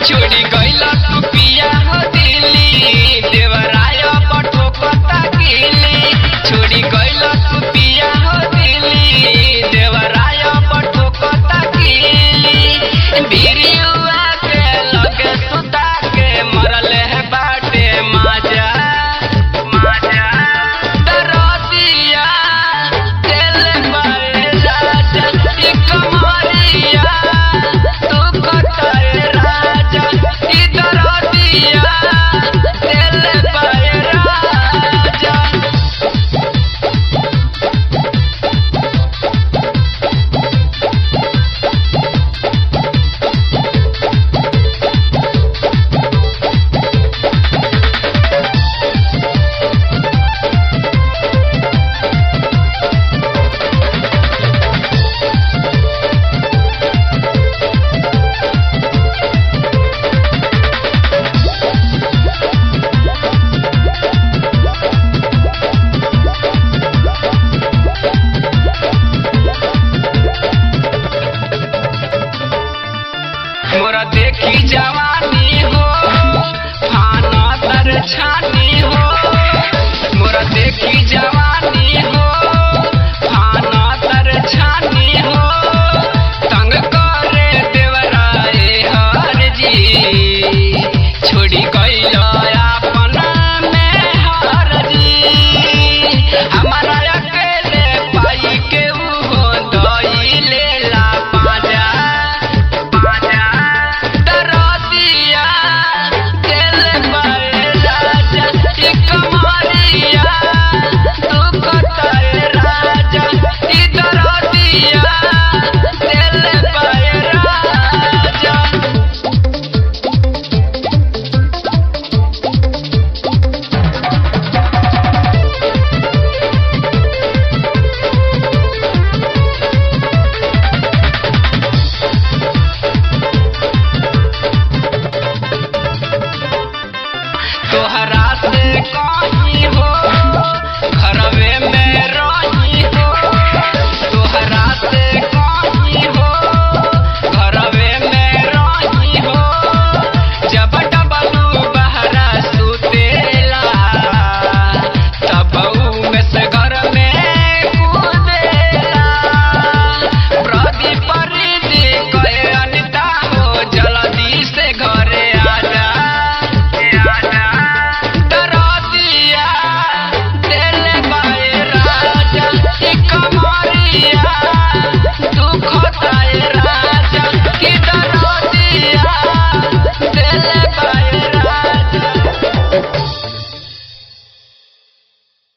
छोड़ी गइला तू पिया हो दिल्ली देवराय पठो कता गिली छोड़ी गइला तू पिया हो दिल्ली देवराय पठो कता गिली बिरियुआ के लगे सुता के मरल है बाटे माजा माजा दरदिया दिल बाए राजा ई कमरिया तू कटाए राजा ई दरदिया दिल बाए राजा मोरा देखी जवानी हो फाना तर छानी हो मोरा देखी जवानी